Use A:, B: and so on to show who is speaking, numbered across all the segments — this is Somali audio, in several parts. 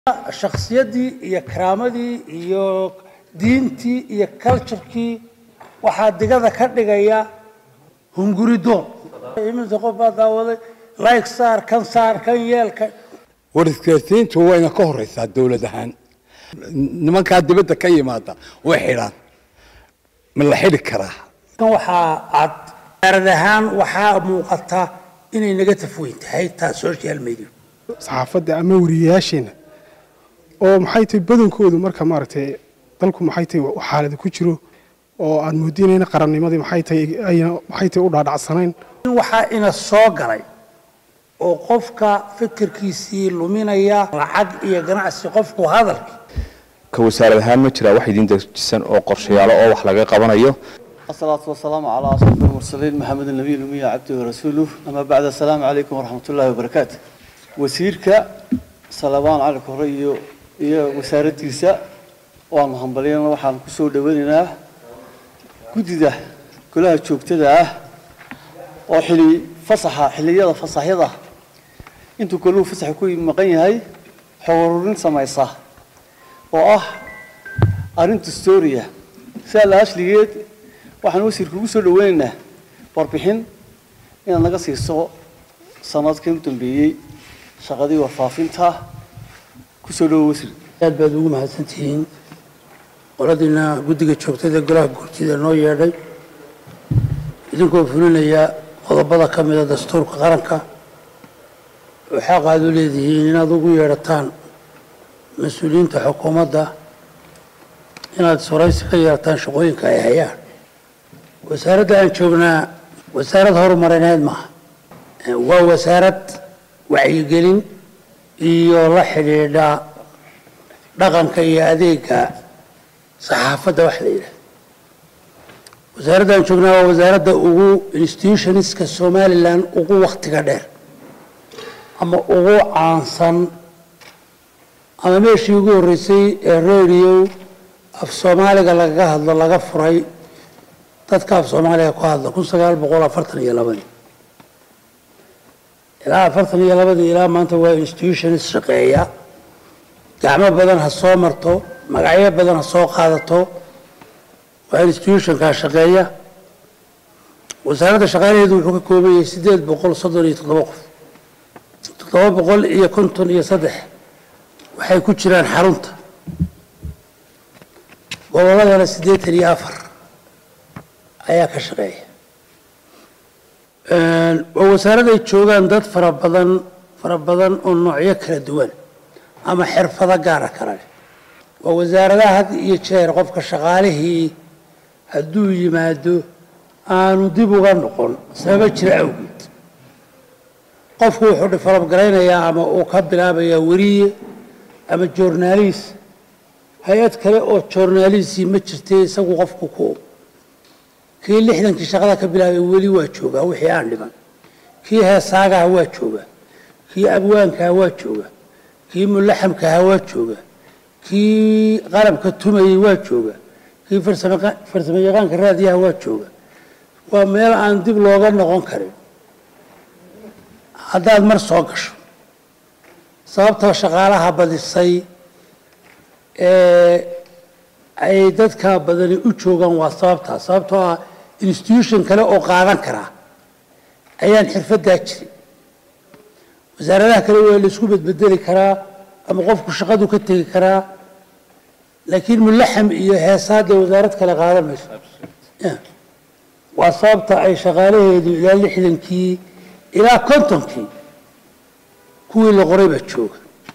A: shakhsiyaddii iyo karaamadii iyo diintii iyo culturekii waxaa digada ka dhigaya hunguridoon iminta qof baa daawaday like saar kan saar kan yeel kan
B: war isgaarsiintu wayna ka horeysaa dowlad ahaan nimankaa dibadda ka yimaada way xidhaan ma la xidhi karaa
A: kan waxaa cad arad ahaan waxaa muuqata inay naga tafweyn tahay taa social media
C: saxaafadda ama wariyayaasheena oo maxay tahay badankoodu marka maaragtay dalku maxay tahay xaalada ku jiro oo aan moodinayna qarannimadii maxay tahay ayna maxay tahay u dhaadhacsanayn
A: in waxaa ina soo galay oo qofka fikirkiisii luminaya lacag iyo ganacsi qofku hadalkii
D: ka wasaarad ahaan ma jiraa wax idin dejisan oo qorshayaalo oo wax laga qabanayo
E: الصلاة والسلام على أشرف المرسلين محمد النبي الأمي عبده ورسوله أما بعد السلام عليكم ورحمة الله وبركاته وسيرك صلوان على كوريو iyo wasaaraddiisa waanu hambaliyana waxaan ku soo dhoweynaynaa guddida golaha joogtada ah oo xili fasaxa xilliyada fasaxyada intuu goluhu fasaxa ku maqan yahay xoorurin samaysa oo ah arrinta storia sidaa la ashligeed waxaan wasiirka ugu soo dhoweynaynaa warbixin inaad naga siiso sanadkii u dambeeyey shaqadii warfaafinta kusoo dhowo wasiir
A: aad baad ugu mahadsantihiin qoladiina guddiga joogtada golaha guurtida noo yeedhay idinkoo fulinaya qodobada ka mida dastuurka qaranka oo xaq aad u leedihiin inaad ugu yeedhataan mas-uuliyiinta xukuumadda inaad soraysi ka yeelataan shaqooyinka ay hayaan wasaaradda aan joognaa wasaarad horumarineed maaha waa wasaarad wacyigelin iyo la xidhiidha dhaqanka iyo adeega saxaafadda wax la yidhahda wasaaradda aan joognaa waa wasaaradda ugu institutionska somalilan ugu waktiga dheer ama ugu caansan ama meeshii ugu horreysay ee radio af soomaaliga lagaga hadlo laga furay dadka af soomaaliga ku hadla kun sagaal boqol afartan iyo labadii ilaa afartan iyo labadii ilaa maanta waa institutions shaqeeya gacmo badan ha soo marto magacyo badan ha soo qaadato waa institutionkaa shaqeeya wasaaradda shaqaalaheedu wuxuu ka kooban yahay siddeed boqol soddon iyo toddoba qof toddoba boqol iyo konton iyo saddex waxay ku jiraan xarunta gobolladana siddeetan iyo afar ayaa ka shaqeeya waa wasaaraday joogaan dad fara badan fara badan oo noocyo kala duwan ama xirfado gaara kala leh waa wasaaradaha had iyo jeer qofka shaqaalihii hadduu yimaado aanu dib uga noqon sababa jira awgeed qofku wuxuu develop garaynayaa ama uu ka bilaabayaa weriye ama journaalis hay-ad kale oo journaalisi ma jirtay isagu qofku ku kii lixdankii shaqada ka bilaabay weli waa joogaa wixii aan dhiman kii heesaagaha waa jooga kii abwaankaha waa jooga kii mulaxamkaha waa jooga kii qalabka tumayey waa jooga kii farsamo yaqaanka raadiyaha waa jooga waa meel aan dib looga noqon karin haddaad mar soo gasho sababtoo shaqaalaha badisay ee ay dadka badani u joogaan waa sababtaa sababtoo ah institution kale oo qaadan karaa ayaan xirfadaa jirin wasaaradaha kale waa laisku bedbedeli karaa ama qofku shaqadu ka tegi karaa laakiin mulaxam iyo heesaadee wasaarad kale qaadan mayso waa sababta ay shaqaalaheedu ilaa lixdankii ilaa kontonkii kuwii la qoray baa jooga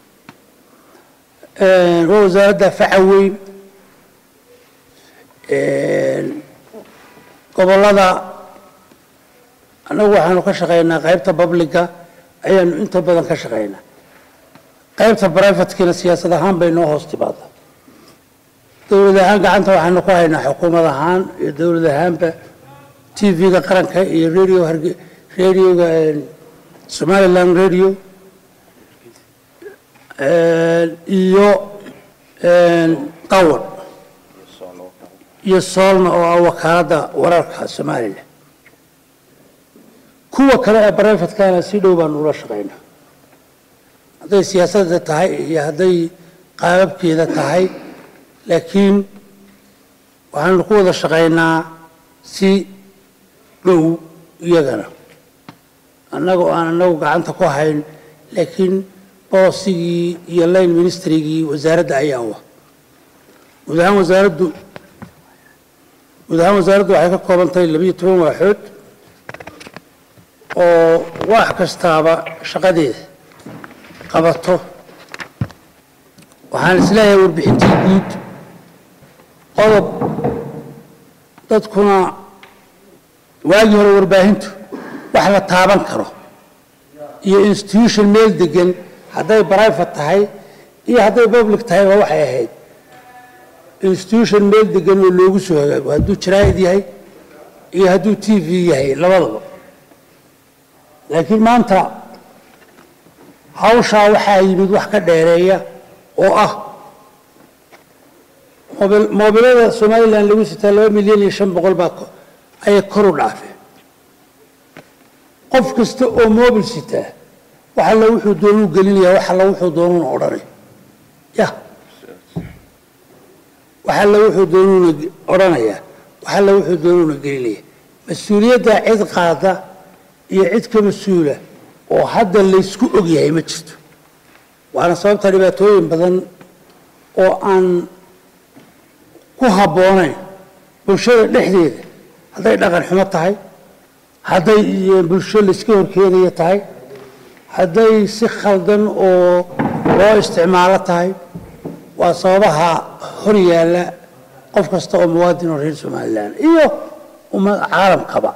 A: waa wasaaradda faca weyn gobollada annagu waxaanu ka shaqaynaa qaybta babliga ayaanu inta badan ka shaqaynaa qaybta brivatekiina siyaasad ahaan bay noo hoos timaada dowlad ahaan gacanta waxaanu ku haynaa xukuumad ahaan iyo dowlad ahaanba t v-ga qaranka iyo radio radioga somaliland radio iyo qawan iyo soolna oo ah wakaaladda wararka somalilan kuwa kale ee brivatekana si dhow baanu ula shaqaynaa hadday siyaasadda tahay iyo hadday qaababkeeda tahay laakiin waxaanu ku wada shaqaynaa si dhow iyagana annaga oo aan annagu gacanta ku hayn laakiin boosigii iyo line ministrigii wasaaradda ayaa wa guud ahaan wasaaraddu guud ahaan wasaaraddu waxay ka kooban tahay labiyo toban waaxood oo wax kastaaba shaqadeeda qabato waxaan isleeyahay warbixintii guud qodob dadkuna waagii hore warbaahintu wax la taaban karo iyo institution meel degan hadday private tahay iyo hadday public tahay waa waxay ahayd institution meel degan oo loogu soo hagaago hadduu jaraa'id yahay iyo hadduu t v yahay labadaba laakiin maanta hawshaa waxaa yimid wax ka dheereeya oo ah moobil- moobilada somalilan lagu sitaa laba milyan iyo shan boqol baa ko- ayay kor u dhaafeen qof kasta oo moobil sitaa wax alla wuxuu doonuu gelinaya wax alla wuxuu doonuuna odhanay ya wax alla wuxuu doonuuna ge- odhanayaa wax alla wuxuu doonuuna gelinaya mas-uuliyadda cid qaada iyo cid ka mas-uula oo hadda laysku ogyahay ma jirto waana sababta dhibaatooyin badan oo aan ku habboonayn bulshada dhexdeeda hadday dhaqan xumo tahay hadday iyo bulsho layska horkeenaya tahay hadday si khaldan oo loo isticmaalo tahay waa sababaha hor yaalla qof kasta oo muwaadin oo reer somalilan iyo ummad caalamkaba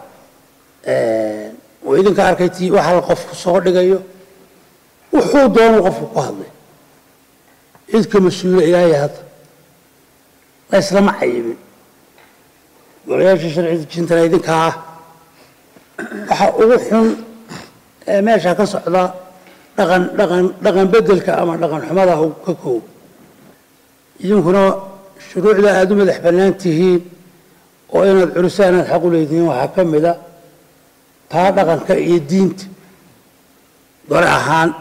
A: oo idinka arkay tii waxa la qofku soo dhigayo wuxuu doonuu qofku ku hadlay cidka mas-uula ilaahay hadda la islama cayibin golayaasha sharci dejintana idinkaa ah waxa ugu xun ee meesha ka socda dhaqan dhaqan dhaqan bedelka ama dhaqan xumada uu ka koobo idinkuna shuruucda aada u madax bannaan tihiin oo inaad culisaan aad xaq u leedihiin waxaa ka mid a taa dhaqanka iyo diinta dole ahaan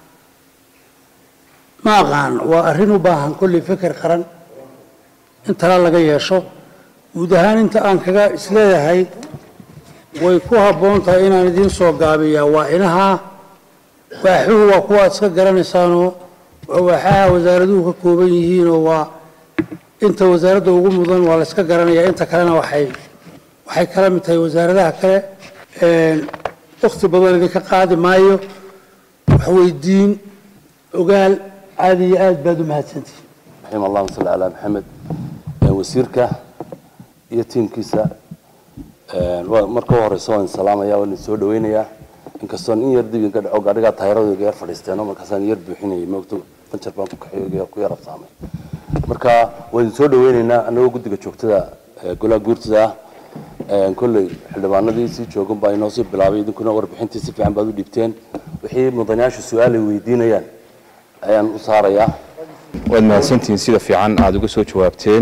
A: ma aqaan waa arrin u baahan kolley feker qaran in tala laga yeesho guud ahaan inta aan kaga isleeyahay way ku habboon tahay inaan idiin soo gaabiyaa waa inahaa waaxuhu waa kuwa aad iska garanaysaanoo waa waaxaha wasaaraduhu ka kooban yihiinoo waa inta wasaaradda ugu mudan waa la iska garanayaa inta kalena waxay waxay kala mid tahay wasaaradaha kale wakhti badan idinka qaadi maayo waxweydiin ogaal aada iyo aad baad u mahadsantihin
F: raxim allahuma salli calaa maxamed wasiirka iyo tiimkiisa waa- marka u horeysa waan salaamaya waan idin soo dhaweynayaa inkastoon in yar dib inka dhaco gaadhigaa taayiradooga yar fadhiisteeno markaasaan yar buuxinayay moogto banjar baan ku kaxeeyo ku yar absaamay marka waan idin soo dhaweynaynaa annagoo guddiga joogtada ee golaha guurtida ah Een, kolley xildhibaanadii sii joogan baa inoo sii bilaabay idinkuna warbixintii si fiican baad u dhiibteen wixii mudanayaashu su-aalay weydiinayaan ayaan u saarayaa
D: waad mahadsantihiin sida fiican aada uga soo jawaabteen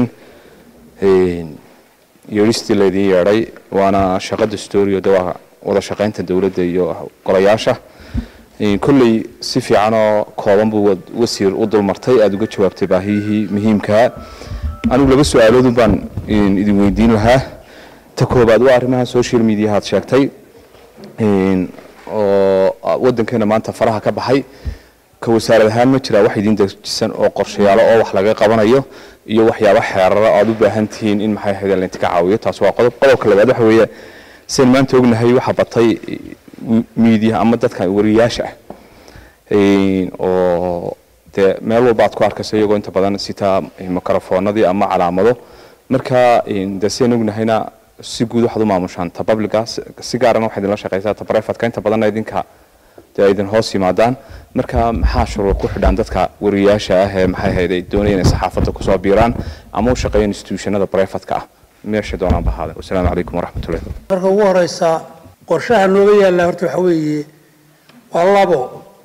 D: yeedhistii laydin yeedhay waana shaqa dastuuriyo de waa wada shaqaynta dowladda iyo golayaasha kolley si fiican oo kooban buu wad- wasiir u dulmartay aada uga jawaabtay baahiyihii muhiimkaa anigu laba su-aaloodun baan idin weydiin lahaa ta koobaad waa arrimaha social media aad sheegtay Een, oo wadankeena maanta faraha ka baxay ka wasaarad ahaan ma jiraa wax idin dejisan oo qorshayaalo oo wax laga qabanayo iyo waxyaabo xeerara aad u baahan tihiin in maxay ahayd lainta ka caawiyo taas waa qodob qodobka labaad waxa weeye sidan maanta ognahay waxa batay miidiya ama dadka wariyaasha ah Een, oo dee meel walba aad ku arkayso iyagoo inta badan sitaa mikrofoonadii ama calaamado marka een, dee sidan ognahayna si guud waxaad u maamushaan ta publica si- si gaarana waxaad idinla shaqaysaa ta privateka inta badanna idinka dee ay idin hoos yimaadaan marka maxaa shuruuc ku xidhaan dadka wariyaasha ah ee maxay ahayd ay doonayaan inay saxaafadda kusoo biiraan ama u shaqeeyaan institutionada privateka ah meesha doonaan bahaada wasalaamu calaykum waraxmatullahi
A: marka ugu horeysa qorshaha nooga yaalla horta waxa weeye waa labo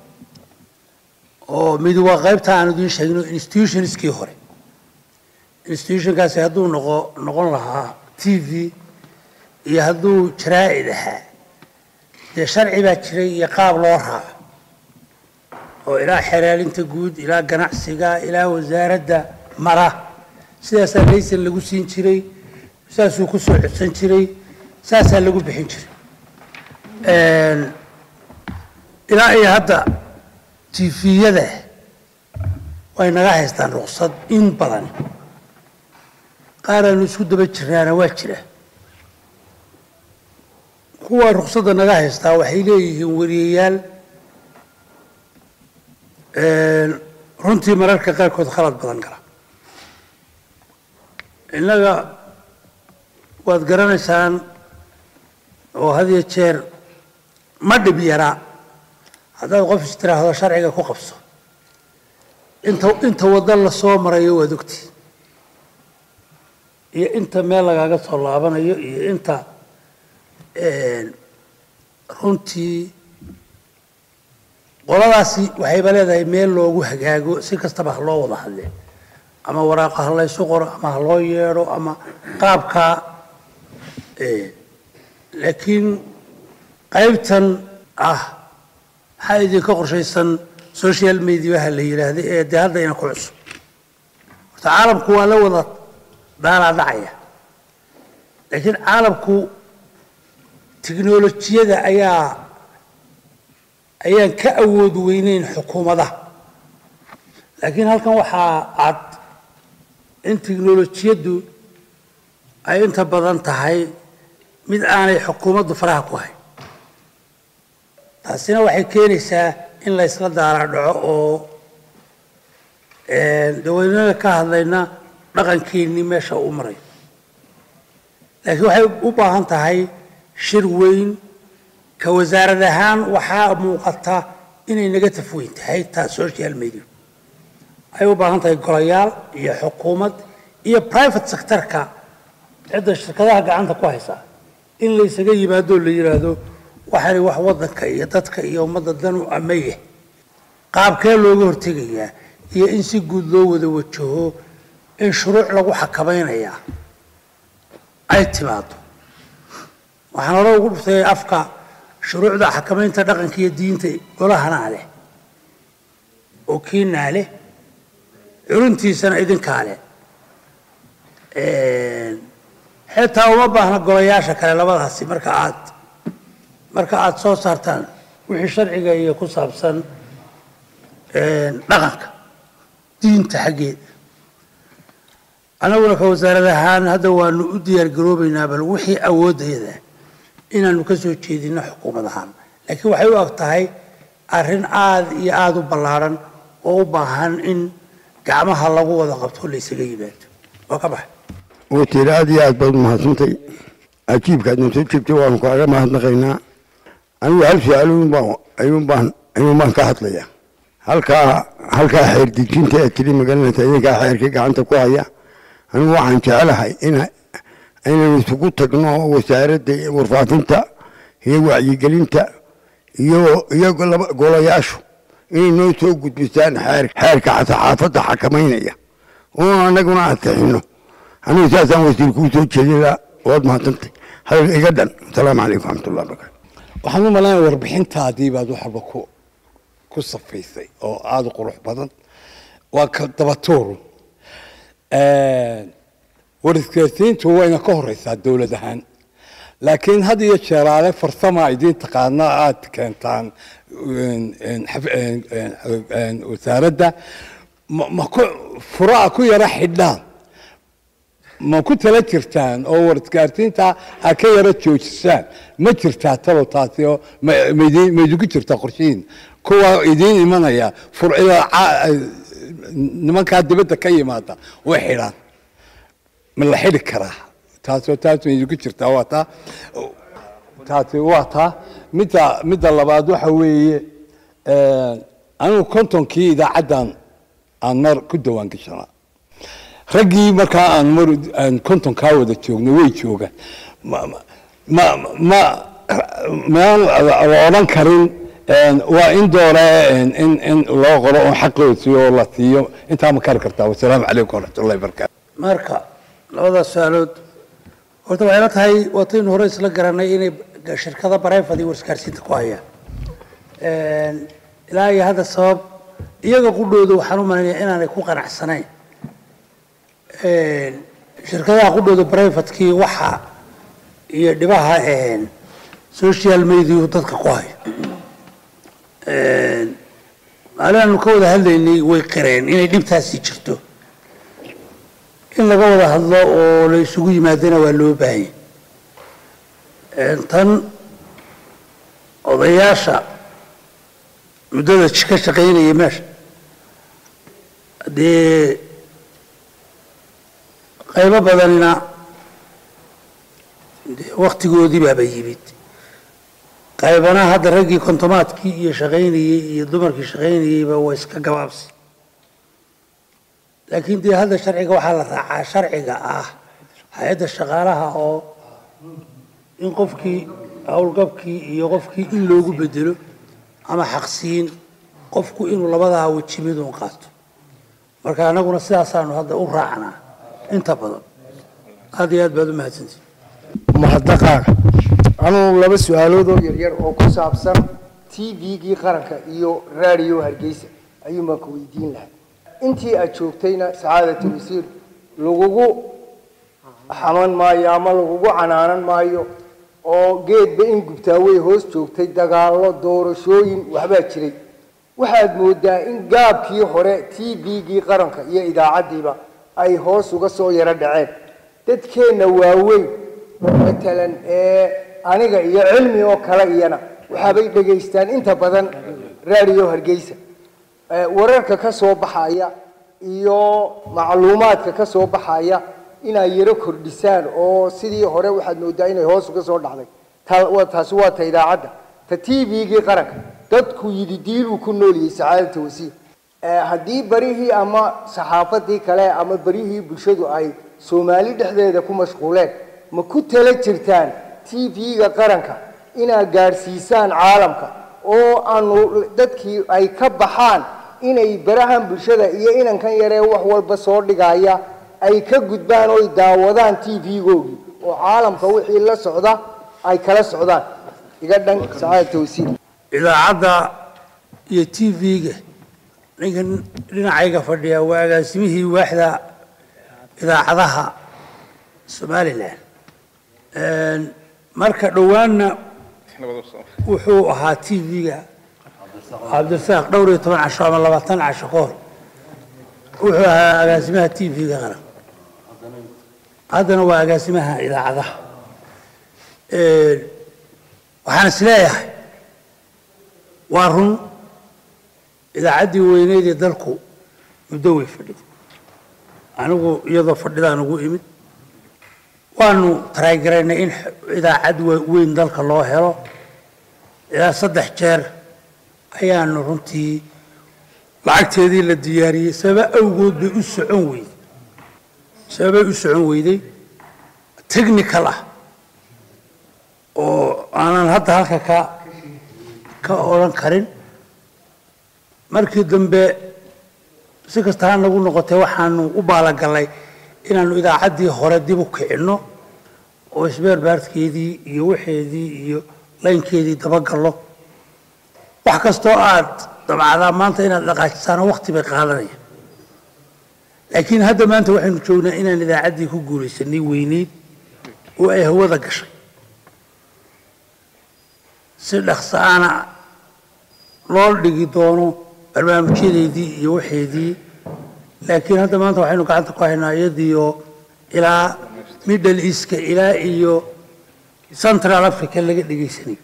A: oo mid waa qaybta aan idiin sheegno institutionskii hore institutionkaasi hadduu noqo noqon lahaa t v iyo hadduu jaraa'id ahaa dee sharci baa jiray iyo qaab loo raaco oo ilaa xeraalinta guud ilaa ganacsiga ilaa wasaaradda mara sidaasaa laysan lagu siin jiray saasuu ku soo codsan jiray saasaa lagu bixin jiray ilaa iyo hadda tifiyada way naga haystaan ruqsad in badan qaaraanu isku daba jiraana waa jira kuwa ruqsadda naga haystaa waxay leeyihiin wariyayaal runtii mararka qaarkood khalad badan gala innaga waad garanaysaan oo had iyo jeer ma dhib yaraa haddaad qof istiraahdo sharciga ku qabso inta inta waddo la soo marayo waad ogti iyo inta meel lagaaga soo laabanayo iyo inta runtii qoladaasi waxayba leedahay meel loogu hagaago si kastaba ha loo wada hadle ama waraaqa ha laysu qoro ama ha loo yeedho ama qaabkaa laakiin qaybtan ah maxaa idinka qorshaysan social mediaha la yidhaahda ee dee hadda ina ku cusub horta caalamku waa la wada daalaa dhacaya laakiin caalamku tiknolojiyada ayaa ayaan ka awood weyneyn xukuumadaha laakiin halkan waxaa cad in tiknolojiyaddu ay inta badan tahay mid aanay xukuumaddu faraha ku hayn taasina waxay keenaysaa in la ysla daara dhaco oo daweynada ka hadlayna dhaqankeennii meesha u maray laakiin waxay u baahan tahay shir weyn ka wasaarad ahaan waxaa muuqata inay naga tafweyn tahay taa social media waxay u baahan tahay golayaal iyo xukuumad iyo private sectorka cidda shirkadaha gacanta ku haysa in la ysaga yimaado la yidhaahdo waxani wax waddanka iyo dadka iyo ummadda danu amaya qaabkee looga hortegayaa iyo in si guud loo wada wajaho in shuruuc lagu xakamaynayaa ay timaado waxaan hore ugu dhuftay afka shuruucda xakamaynta dhaqanka iyo diinta golahanaa leh oo kiinaa leh curuntiisana idinkaa leh xitaa uma baahna golayaasha kale labadaasi marka aad marka aada soo saartaan wixii sharciga iyo ku saabsan dhaqanka diinta xaggeeda annaguna ka wasaarad ahaan hadda waanu u diyaar garoobaynaa bal wixii awoodayada inaanu ka soo jeedino xukuumad ahaan laakiin waxay u ag tahay arrin aada iyo aada u ballaarhan oo u baahan in gacmaha lagu wada qabto la ysaga yimaado waa ka baxay
G: watiir aad iyo aad baad umahadsantay ajiibkaadna soo jeegtay waanu kaaga mahadnaqaynaa anigu hal su-aal ayuunbaan ayuunbaan ka hadlaya halkaa halkaa xeer dejinta ee tiri magaranaysa idinkaa xeerkii gacanta ku haya anigu waxaan jecelahay in inaynu isugu tagno wasaaradda warfaafinta iyo wacyigelinta iyo iyo golayaashu inay noo soo gudbisaan xeer xeerka saxaafadda xakamaynaya oo annaguna ansixino anigu saasaan wasiir kuu soo jeedinaa waad mahadsantay hadalka iga dhan asalaamu calaykum waraxmatullah barakatu
B: waxaan u malaynaya warbixintaadii baad wax walba ku ku safaysay oo aada u qurux badan waa ka dabatuuru warisgaarsiintu wayna ka horeysaa dowlad ahaan laakiin had iyo jeeraale farsama idiin taqaana aada keentaan wasaaradda ma ku furaa ku yara xidhaan ma ku tala jirtaan oo warisgaarsiinta ha ka yara joojisaan ma jirtaa talo taasi oo maidinku jirtaa qorshihiin kuwa idiin imanaya furcida nimankaa dibadda ka yimaada way xidhaan ma la xidhi karaa taasoo taas maidinku jirtaa waa taa taasi waa taa midda midda labaad waxa weeye anigu kontonkii idaacaddan aan mar ku dawaan gashanaa raggii markaa aan mar aan kontonkaa wada joogno way joogaan ma ma ma maan la odhan karin waa in doore in in loo qoro oo xaqoosi oo la siiyo intaa ma kari kartaa wasalaamu calaykum waraxmatullahi wabarakaatu
A: marka labadaas su-aalood horta waxay la tahay waataynu hore isla garanay inay shirkada barefad iyo warskaarsiinta ku hayaan ilaa iyo hadda sabab iyaga qudhooda waxaan u malaynayaa inaanay ku qanacsanayn shirkadaha qudhooda brivatekii waxa iyo dhibaha social mediau dadka ku hayo maalin aanu ka wada hadlaynay way qireen inay dhibtaasi jirto in laga wada hadlo oo la isugu yimaadana waa loo baahanya tan odayaasha muddada ka shaqaynaya meesha dee qaybo badanna dee waktigoodii baaba yimid qaybana hadda raggii kontomaadkii iyo shaqaynayey iyo dumarkii shaqaynayeyba waa iska gabaabsi laakiin dee hadda sharciga waxaa la raacaa sharciga ah hay-adda shaqaalaha oo in qofkii howlgabkii iyo qofkii in loogu bedelo ama xaqsiin qofku inuu labadaa weji midun qaato marka anaguna sidaasaanu hadda u raacnaa inta badan aad iyo aad baad u mahadsantihi
H: mahadnaqaaga anugu laba su-aalood oo yaryar oo ku saabsan t v-gii qaranka iyo raadiyo hargeysa ayuunbaan ku weydiin lahaa intii aad joogtayna sacaadatu wasiir lagugu xaman maayo ama lagugu canaanan maayo oo geedba in gubtaawey hoos joogtay dagaallo doorashooyin waxbaa jiray waxaad moodaa in gaabkii hore t v-gii qaranka iyo idaacaddiiba ay hoos uga soo yaro dhaceen dadkeenna waaweyn matalan ee aniga iyo cilmi oo kale iyana waxaabay dhegaystaan inta badan raadiyo hargeysa wararka ka soo baxaya iyo macluumaadka ka soo baxaya inay yaro kordhisaan oo sidii hore waxaad moodaa inay hoos uga soo dhacday taasi waa ta idaacadda ta t v-gii qaranka dadku yidhi diiluu ku nooliyey sacaadata wasiir haddii barihii ama saxaafadii kale ama barihii bulshadu ay soomaali dhexdeeda ku mashquuleen ma ku tala jirtaan t v-ga qaranka inaad gaadhsiisaan caalamka oo aanu dadkii ay ka baxaan inay barahan bulshada iyo inankan yaree wax walba soo dhigaya ay ka gudbaan oy daawadaan t v-googii oo caalamka wixii la socda ay kala socdaan iga dhan sacaadata wasiir
A: idaacadda iyo t v-ga ninkan dhinacayga fadhiya waa agaasimihii waaxda idaacadaha somalilan marka dhowaanna wuxuu ahaa t v-ga cabdirasaaq dhowr iyo toban casho ama labaatan casho ka hor wuxuu ahaa agaasimaha t v-ga qaran haddana waa agaasimaha idaacadaha waxaan is leeyahay waa run idaacaddii weyneyd ee dalku muddo way fadhiday anigu iyadoo fadhidaan ugu imid waanu taraygaraynay in idaacad weyn dalka loo helo ilaa saddex jeer ayaanu runtii lacagteedii la diyaariyey sababa awgood bay u socon weyday sababay u socon weyday technical ah oo aanan hadda halka ka ka odhan karin markii dambe si kasta ha nagu noqotay waxaanu u baalagallay inaanu idaacaddii hore dib u kicinno oo isbeerbaarkeedii iyo waxeedii iyo laynkeedii dabagallo wax kastoo aad dabcdaa maanta inaad dhaqaajisaano wakti bay qaadanayaan laakiin hadda maanta waxaynu joognaa inaan idaacaddii ku guulaysanay weyneyd oo ay hawada gashay si dhaqsaana loo dhigi doono barnaamijyadeedii iyo waxeedii laakiin hadda maanta waxaynu gacanta ku haynaa iyadiioo ilaa middle eastka ilaa iyo central africa laga dhegaysanayo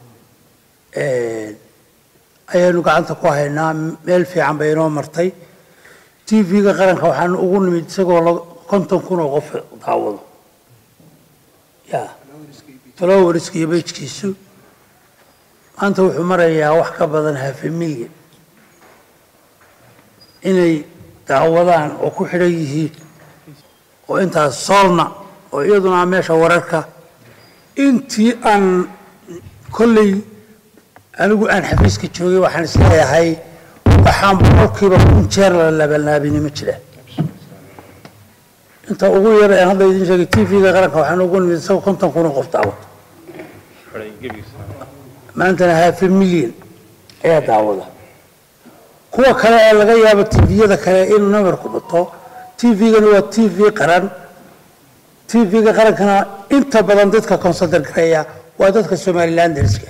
A: ayaanu gacanta ku haynaa meel fiican bay inoo martay t v-ga qaranka waxaanu ugu nimid isagoo konton kun oo qof daawado ya floweriska iyo bejkiisu maanta wuxuu marayaa wax ka badan hafe milyan inay daawadaan oo ku xidhan yihiin oo intaas soolna oo iyaduna meesha wararka intii aan kolley anigu aan xafiiska joogay waxaan isleeyahay waxaan boqolkiiba kun jeer la labanlaabini ma jiraan inta ugu yar aan hadda idin sheegay t v-ga qaranka waxaan ugu nimid isagoo konton kun oo qof daawada maantana hafe milyan ayaa daawada kuwa kale ee laga yaabo tviyada kale inuu namarku dhuto tvgana waa tv qaran tvga qarankana inta badan dadka consider gareeya waa dadka somalilanderska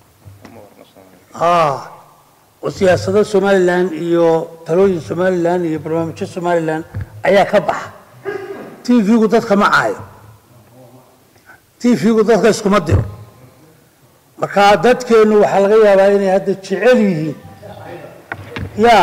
A: ah oo siyaasado somalilan iyo talooyin somalilan iyo barnaamijyo somalilan ayaa ka baxa tvgu dadka ma caayo tvgu dadka iskuma diro marka dadkeennu waxaa laga yaabaa inay hadda jecel yihiin ya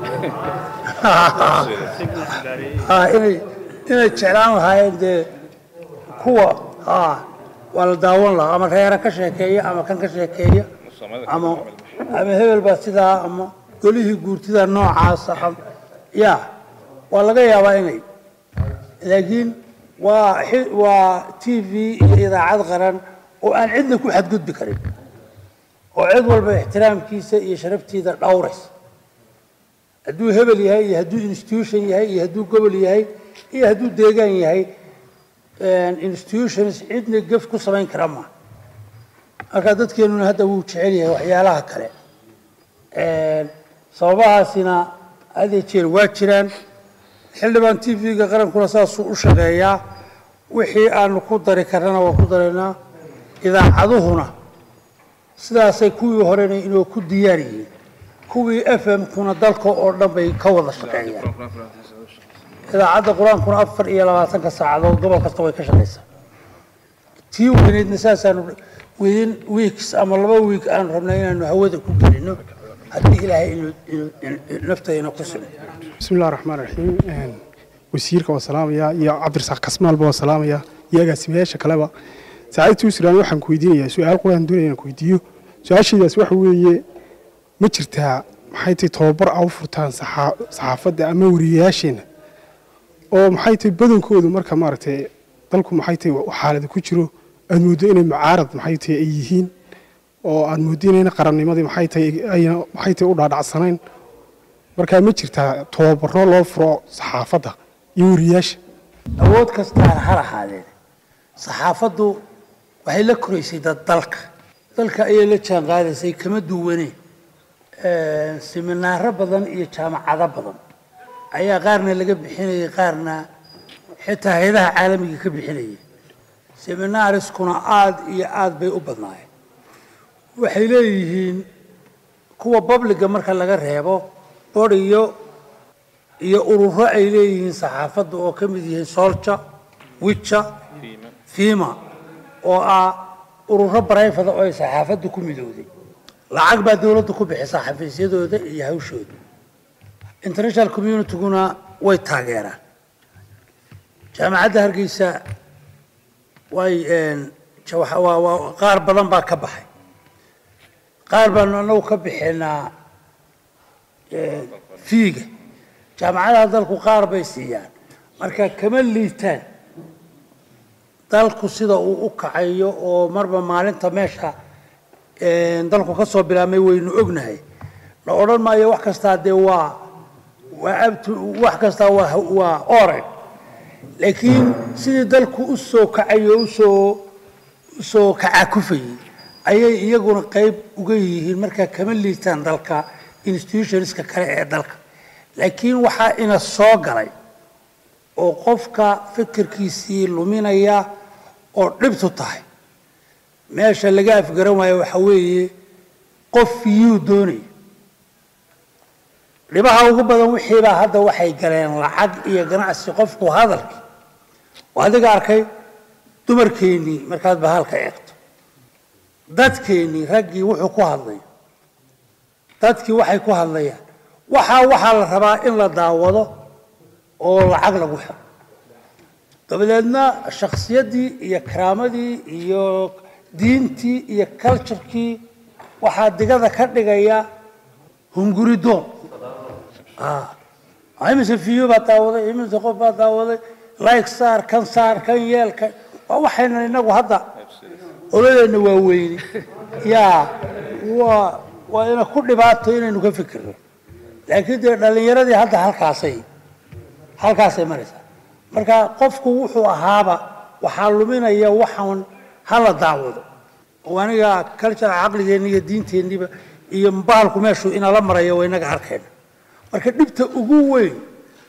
A: Ah, inay inay jeclaan lahaayeen dee kuwa ah, waa la daawan lahaa ama reera ka sheekeeya ama kan ka sheekeeya ama ama hebel baa sidaa ama golihii guurtida noocaasa ama ya waa laga yaabaa inay laakiin waa xi- waa t v iyo idaacad qaran oo aan cidna ku xadgudbi karin oo cid walba ixtiraamkiisa iyo sharaftiida dhowraysa hadduu hebel yahay iyo hadduu institution yahay iyo hadduu gobol yahay iyo hadduu deegaan yahay institutions cidna gef ku samayn kara ma marka dadkeenuna hadda wuu jecel yahay waxyaalaha kale sababahaasina hadee jeer waa jiraan xildhibaan t v-ga qarankuna saasuu u shaqeeyaa wixii aanu ku dari karnana waa ku daraynaa idaacaduhuna sidaasay kuwii horena inoo ku diyaar yihiin kuwii f m-kuna dalka oo dhan bay ka wada shaqeeyaan idaacadda qur-aankuna afar iyo labaatanka saacadood gobol kasta way ka shaqaysaa tii weyneydna saasaanu within weeks ama laba week aanu rabnaa inaanu hawada ku gelino haddii ilaahay inuu inuu naftayna ku simo
C: بسم الله الرحمن الرحيم wasiirka waa salaamaya iyo cabdirasaaq kasmaalba waa salaamaya iyo agaasimayaasha kaleba saacadtii usiraan waxaan ku weydiinayaa su-aal quraan doonaya inaan ku weydiiyo su-aashaydaas waxa weeye ma jirtaa maxay tahay tababar a u furtaan saxaa- saxaafadda ama wariyayaasheena oo maxay tahay badankoodu marka maaragtay dalku maxay tahay xaalada ku jiro aad mooddo inay mucaarad maxay tahay ay yihiin oo aad mooddo inayna qarannimadii maxay tahay ayna maxay tahay u dhaadhacsanayn markaa ma jirtaa tababaro loo furo saxaafadda iyo wariyaasha
A: awood kastaan ha lahaadeen saxaafaddu waxay la koraysay dad dalka dalka ayay la jaan qaadaysay kama duwaneen siminaaro badan iyo jaamacado badan ayaa qaarna laga bixinayay qaarna xitaa hay-adaha caalamiga ka bixinayay seminaariskuna aada iyo aada bay u badnaayeen waxay leeyihiin kuwa babliga marka laga reebo bor iyo iyo ururo ay leeyihiin saxaafadda oo ka mid yihiin solja wija fima oo ah ururo barayfada oo ay saxaafadda ku midowday lacag baa dowladda ku bixisa xafiisyadooda iyo hawshooda international communityguna way taageeraan jaamacadda hargeysa way ja- waxa- waa- waa- qaar badan baa ka baxay qaar baanu annagu ka bixinaa fiiga jaamacadaha dalku qaar bay siiyaan marka kama liitaan dalku sida uu u kacayo oo marba maalinta meesha dalku ka soo bilaabmay waynu ognahay la odhan maayo wax kastaa dee waa waa abtu wax kastaa waa waa ore laakiin sidii dalku u soo kacayo usoo usoo kacakufayay ayay iyaguna qayb uga yihiin marka kama liitaan dalka institutionska kale ee dalka laakiin waxaa ina soo galay oo qofka fikirkiisii luminaya oo dhibtu tahay meesha laga afgaran waayo waxa weeye qof yuu doonaya dhibaha ugu badan wixiibaa hadda waxay galeen lacag iyo ganacsi qofku hadalkii oo adiga arkay dumarkeennii markaad bahalka eegto dadkeennii raggii wuxuu ku hadlay dadkii waxay ku hadlayaan waxaa waxaa la rabaa in la daawado oo lacag lagu xiro dabadeedna shakhsiyaddii iyo karaamadii iyo diintii iyo culturekii waxaa digada ka dhigaya hunguridoon imise fiyo baa daawaday imise qof baa daawaday like saar kan saar kan yeel kan waa waxayna inagu hadda oladeenna waa weyni yaa waa waa ina ku dhibaato inaynu ka fikirno laakiin dee dhallinyaradii hadda halkaasay halkaasay maraysaa marka qofku wuxuu ahaaba waxaa luminaya waxaan hala daawado oo aniga culture caqligeenni iyo diinteenniba iyo bahalku meeshuu inala marayo waa inaga arkayna marka dhibta ugu weyn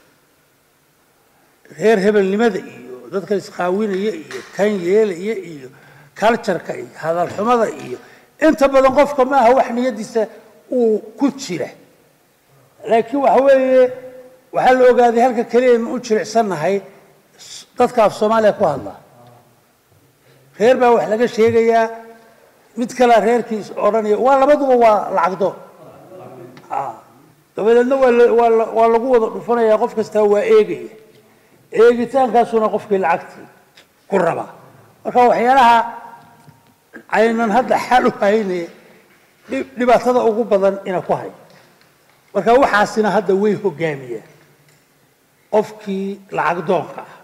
A: reer hebelnimada iyo dadka isqaawinaya iyo kan yeelaya iyo cultureka iyo hadalxumada iyo inta badan qofka maaha wax niyadiisa uu ku jira laakiin waxa weeye waxaa la ogaaday halka keliya ma u jilicsannahay dadka af soomaaliya ku hadla reer baa wax laga sheegayaa mid kalea reerkiis odhanaya waa labaduba waa lacagdo dabadeedna waa la- waa la- waa lagu wada dhufanaya qof kastaa waa eegaya eegitaankaasuna qofkii lacagtii ku rabaa marka waxyaalaha aynan hadda xal u hayne dhib- dhibaatada ugu badan ina ku hay marka waxaasina hadda way hogaamiyaan qofkii lacag doonka ah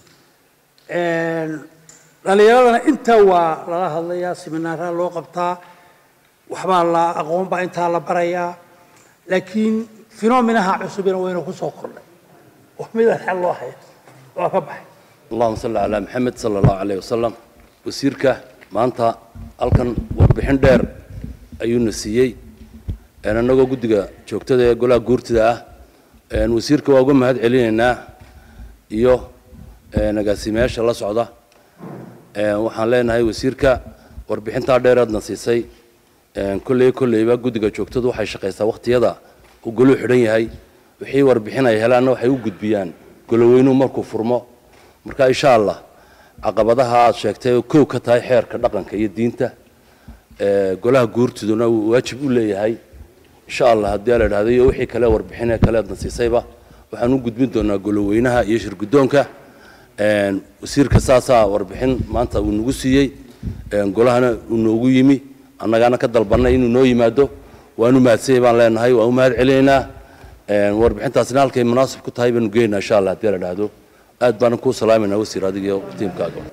A: dhalinyaradana intaa waa lala hadlayaa seminaaraa loo qabtaa waxbaa la aqoon baa intaa la barayaa laakiin finominaha cusubina wayna ku soo kordhay oo midaan xal loo haya waa ka baxay
F: اللهم صل على محمد صلى الله عليه وسلم wasiirka maanta halkan warbixin dheer ayuuna siiyey een annagoo guddiga joogtada ee golaha guurtida ah een wasiirka waa uga mahad celinaynaa iyo een agaasimayaasha la socda een waxaan leenahay wasiirka warbixintaa dheeraadna siisay een kolley kolleyba guddiga joogtadu waxay shaqaysaa wakhtiyada uu goluhu xidhan yahay wixii warbixin ay helaanna waxay u gudbiyaan goloweynuhu markuu furmo marka insha allah caqabadaha aad sheegtay oo kow ka tahay xeerka dhaqanka iyo diinta ee golaha guurtiduna uu waajib u leeyahay insha allah haddii la idhahdo iyo wixii kale warbixinee kale aadna siisayba waxaan u gudbin doonaa goloweynaha iyo shirguddoonka een wasiirka saasaa warbixin maanta uu nagu siiyey een golahana uu noogu yimi annagaana ka dalbannay inuu noo yimaado waanu mahadsanyay baan leenahay waan u mahad celinaynaa een warbixintaasina halkay munaasib ku tahay baanu geynaynaa insha allah haddii la idhaahdo aad baanan kuu salaamayna wasiir adiga iyo tiimkaaga